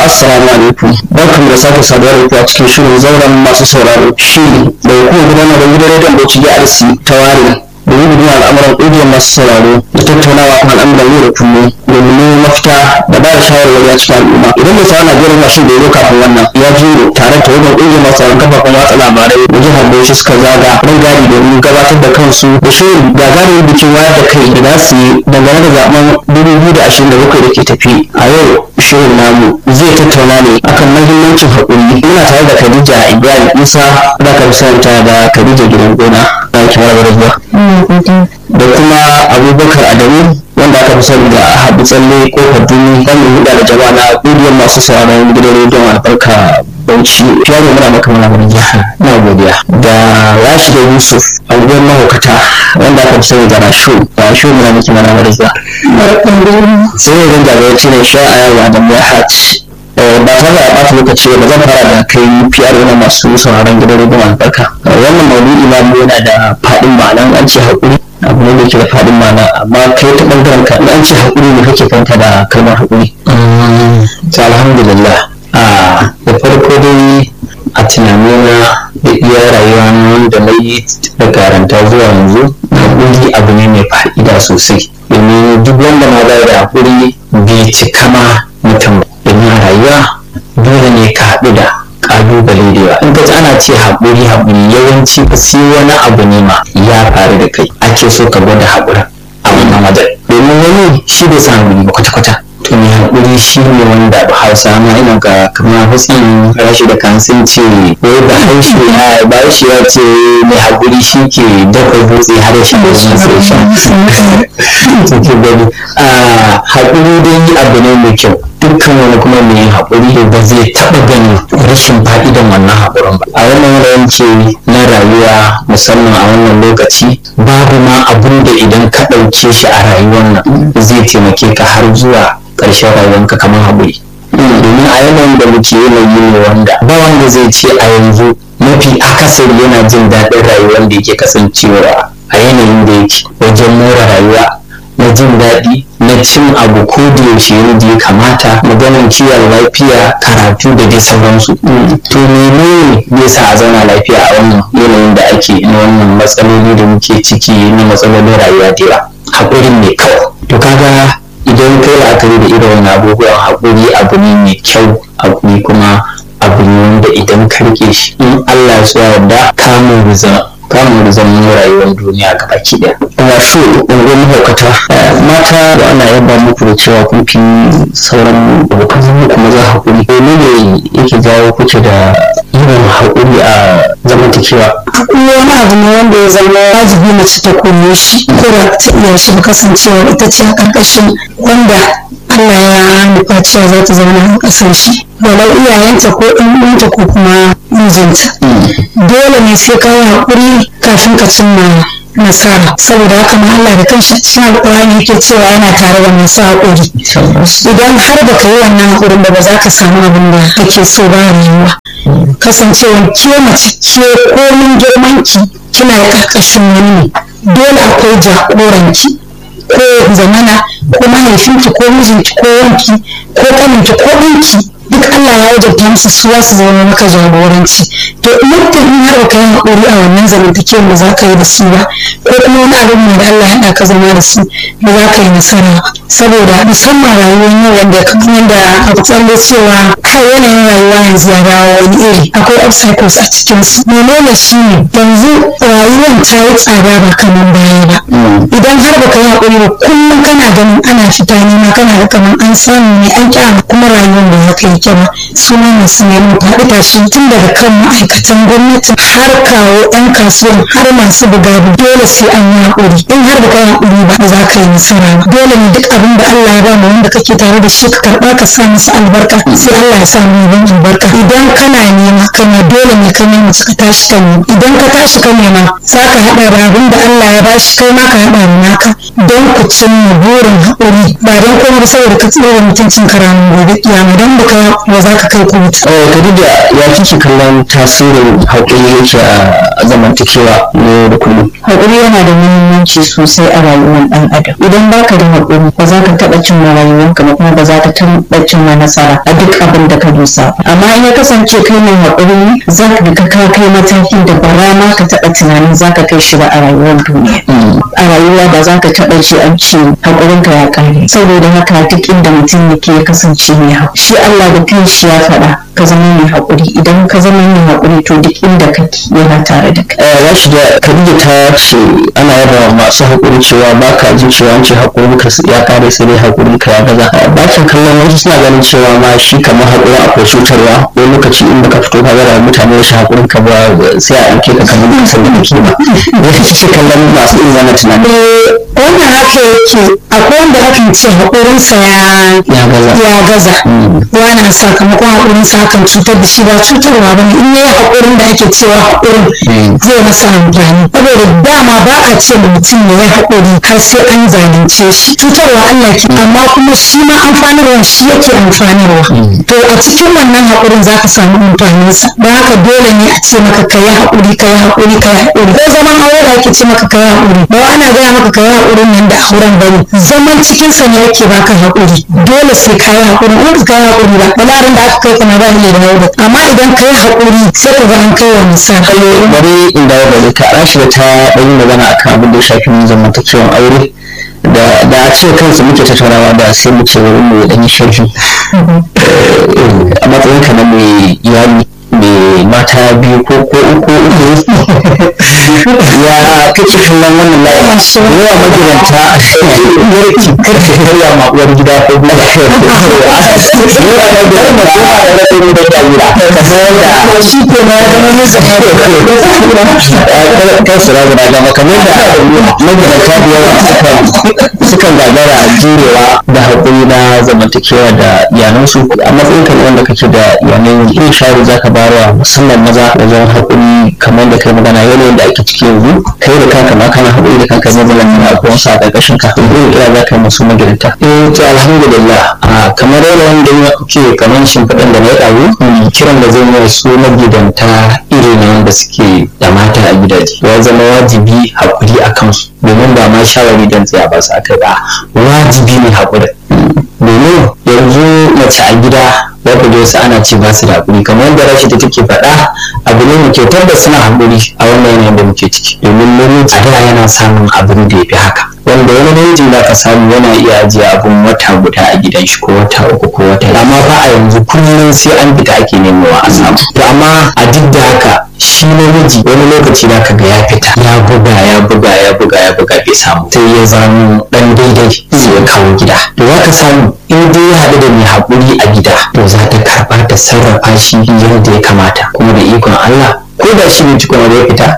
assalamu alaikum barkan da sake saduwa da ku a cikin shirin zauren masu sauraro shiri da hukumar gudanar da gidan rediyon bauchi DRC ta ware domin gudun al'amuran ƙungiyar masu sauraro da tattaunawa kan al'amuran yau da kullum domin neman mafita da ba da shawarwari a cikin al'umma idan mai sauraro Najeriya mashin da ya zo kafin wannan ya zo tare da wajen ƙungiyar masu sauraron kafafen watsa labarai da jihar Bauchi suka zaga ran gadi domin gabatar da kansu da shirin gagarumin bikin wayar da kai da za su yi dangane da zaben 2027 da ke tafi a yau shirin namu zai tattauna ne akan mahimmancin haƙuri muna tare da Khadija Ibrahim Isa da ka santa da Khadija gidan gona da ke mara zuwa da kuma Abubakar Adamu wanda aka fi sani da Habu Tsalle kofar duni wanda huda da jama'a na ƙungiyar masu sauraron gidan rediyon albarka Bauchi fiye da muna maka muna wani jihar na godiya da Rashida Yusuf anguwar mahaukata wanda aka fi sani da Rashu Rashu muna miki mana wani zuwa sai ne zan jagoranci ne sha a yawa da Muhammad ba tare da ɓata lokaci ba zan fara da kai fiyar wani masu sauraron gidan rediyon albarka wannan maulidi na mu yana da faɗin ma'ana an ce haƙuri abu ne da ke da faɗin ma'ana amma kai ta ɓangaren ka an ce haƙuri ne kake fanta da kalmar haƙuri. ta alhamdulillah a da farko dai a tunanina da iya rayuwa na wanda na yi da karanta zuwa yanzu haƙuri abu ne mai fa'ida sosai domin duk wanda ma bai da haƙuri bai cika ma mutum domin a rayuwa dole ne ka haɗu da ƙalubale da yawa in ka ji ana ce haƙuri haƙuri yawanci fa sai wani abu ne ma ya faru da kai ake so ka gwada haƙurin a wannan wajen domin wani shi bai san haƙuri ba kwata-kwata to mai haƙuri shi ne wanda ba hausa ma ina ga kamar hussein rashi da kan sun ce wai ba haushe ya ba shi ya ce mai haƙuri shi ke dafa dutse har shi da shi sai sha to ke gani a haƙuri dai abu ne mai kyau dukkan wani kuma mai yin haƙuri ba zai taɓa gani rashin fa'idan wannan haƙurin ba a wannan yanayin ce na rayuwa musamman a wannan lokaci babu ma abun da idan ka ɗauke shi a rayuwar nan zai taimake ka har zuwa ƙarshen rayuwarka kamar haƙuri domin a yanayin da muke yanayi ne wanda ba wanda zai ce a yanzu mafi akasari yana jin daɗin rayuwar da yake kasancewa a yanayin da yake wajen more rayuwa na jin daɗi na cin abu ko da yaushe yadda ya kamata maganin kiwon lafiya karatu da dai sauransu to menene zai sa a zauna lafiya a wannan yanayin da ake na wannan matsaloli da muke ciki na matsalolin rayuwa da yawa haƙurin ne kawai to kaga idan kai la'akari da irin wani abubuwan haƙuri abu ne mai kyau abu ne kuma abu ne wanda idan ka rike shi in Allah ya yarda kamun rizan kamun rizan rayuwar duniya gaba ki ɗaya Rashu unguwar mahaukata mata da ana yaba muku da cewa kun fi sauran abokan zama kuma za haƙuri menene yake jawo kuke da yawan haƙuri a zamantakewa haƙuri wani abu ne wanda ya zama wajibi mace ta koye shi ko da ta iya shi ba kasancewa ita ce a ƙarƙashin wanda Allah ya nufa cewa za ta zauna a ƙasar shi walau iyayenta ko ɗan uwanta ko kuma mijinta dole ne sai ka yi haƙuri kafin ka cimma nasara saboda haka ma Allah da kanshi a cikin alƙur'ani yake cewa yana tare da masu haƙuri idan har ba ka yi wannan haƙurin ba ba za ka samu abin da kake so ba rayuwa kasancewa ke mace ke komin girmanki kina da ƙarƙashin wani ne dole akwai jagoranki ko zamana ko mahaifinki ko mijinki ko wanki ko kaninki ko ɗanki duk Allah ya wajabta musu su su zama maka jagoranci to muddin in har ka yi haƙuri a wannan zamantakewar da za ka yi da su ba ko kuma wani abin da Allah ya haɗa ka zama da su ba za ka yi nasara saboda musamman rayuwar yau wanda kamar yadda aka tsalle cewa har yanayin rayuwa yanzu ya dawo wani iri akwai obstacles a cikin su menene shi ne yanzu rayuwar ta yi tsada ba kamar baya ba idan har baka yi haƙuri ba kullum kana ganin ana fita nema kana da kamar an samu ne an kyama kuma rayuwar da ya kai yake ba su ne masu neman faɗi tashi tun daga kan ma'aikatan gwamnati har kawo 'yan kasuwan har masu buga dole sai an yi haƙuri in har baka yi haƙuri ba ba za ka yi nasara ba dole ne duk abin da Allah ya ba mu wanda kake tare da shi ka karɓa ka sa masa albarka sai Allah ya sa mu yin albarka idan kana nema kana dole ne ka nema ka tashi ka nema idan ka tashi ka nema za ka haɗa da abin da Allah ya bashi kai ma ka haɗa da naka don ku cimma burin haƙuri ba don kuma ba saboda ka tsira mutuncin karamin gobe kiyama don ba ka ba za ka kai ku mutu Khadija ya kike kallon tasirin haƙuri yake a zamantakewa ne da kullum. haƙuri yana da muhimmanci sosai a rayuwar ɗan adam idan baka da haƙuri ba za ka taɓa cin rayuwarka ba kuma ba za ka taɓa cin nasara a duk abin da ka dosa amma in ya kasance kai mai haƙuri ne za ka ga ka kai matakin da ba ma ka taɓa tunanin za ka kai shi ba a rayuwar duniya a rayuwa ba za ka taɓa ji an ce haƙurinka ya ƙare saboda haka duk inda mutum yake ya kasance mai haƙuri shi Allah da kanshi ya faɗa ka zama mai haƙuri idan ka zama mai haƙuri to duk inda kake yana tare da kai Rashi da Khadija ta ce ana yaba masu haƙuri cewa ba ka jin cewa an ce haƙurin ka ya kare sai dai haƙurin ka ya gaza. Ba ka kallon wasu suna ganin cewa ma shi kamar haƙurin akwai cutarwa wani lokaci in baka fito ka gara mutane shi haƙurin ka ba sai a ɗauke ka kamar ba san da kake ba. Ya kike kallon masu irin wannan tunani. wannan haka yake akwai wanda akan ce haƙurinsa ya Ya gaza. ya gaza wana sakamakon haƙurinsa hakan cutar da shi ba cutarwa ba ne in yayi haƙurin da ake cewa haƙurin zai masa amfani saboda dama ba a ce da mutum ya yi haƙuri har sai an zalunce shi cutarwa Allah ke amma kuma shi ma amfanarwa shi yake amfanarwa to a cikin wannan haƙurin za ka samu amfaninsa don haka dole ne a ce maka ka yi haƙuri ka yi haƙuri ka yi haƙuri ko zaman aure da ake ce maka ka yi haƙuri ba wa ana gaya maka ka yi haƙurin nan da auren bane zaman cikinsa ne yake baka haƙuri dole sai ka yi haƙuri in ka yi haƙuri ba balarin da aka kai kana ba ni da haƙuri amma idan ka yi haƙuri sai ka ga an kai wa misali bari in dawo da ta rashi da ta ɗan yi magana akan abin da ya shafi zamantakewan aure da da a ce kansu muke tattaunawa da sai mu ce wurin mu ɗan yi sharhi a matsayin ka na mai iyali mai mata biyu ko ko uku uku ya kake kallon wannan layi yawa magidanta yarki karfe karya ma uwar gida ko kuma yawa magidanta ba da rafin da ya wura kamar da shi ke na zama nisa kan su ragu da gama kamar da magidanta da yawa sukan gagara jurewa da haƙuri na zamantakewa da iyalansu a matsayin kan wanda kake da iyalai irin shawari za ka bayarwa musamman maza wajen haƙuri kamar da kai magana yanayin da ake ciki yanzu kai da kanka ma kana haƙuri da kanka zai zama kana akwai wasu a ƙarƙashin ka irin kira za ka yi masu magidanta. eh to alhamdulillah a kamar yadda ya kuke kamar shimfiɗan da na yi ɗazu kiran da zai yi su magidanta iri na wanda suke da mata a gidaje ya zama wajibi haƙuri a kansu domin ba ma shawari don tsaya ba su aka ba wajibi ne haƙuri domin yanzu mace a gida za ku je wasu ana ce ba su da haƙuri kamar yadda rashi da take faɗa abu ne muke tabbas suna haƙuri a wannan yanayin da muke ciki domin namiji a da yana samun abin da ya fi haka wanda wani namijin da ka samu yana iya ajiye abun wata guda a gidan shi ko wata uku ko wata amma fa a yanzu kullum sai an fita ake nemawa a samu to amma a duk da haka shi namiji wani lokaci da ka ga ya fita ya buga ya buga ya buga ya buga bai samu sai ya zama dan daidai sai ya kawo gida to za ka samu in dai ya haɗu da mai haƙuri a gida to za ta karɓa ta sarrafa shi yadda ya kamata kuma da ikon Allah ko da shi ne tukuna da ya fita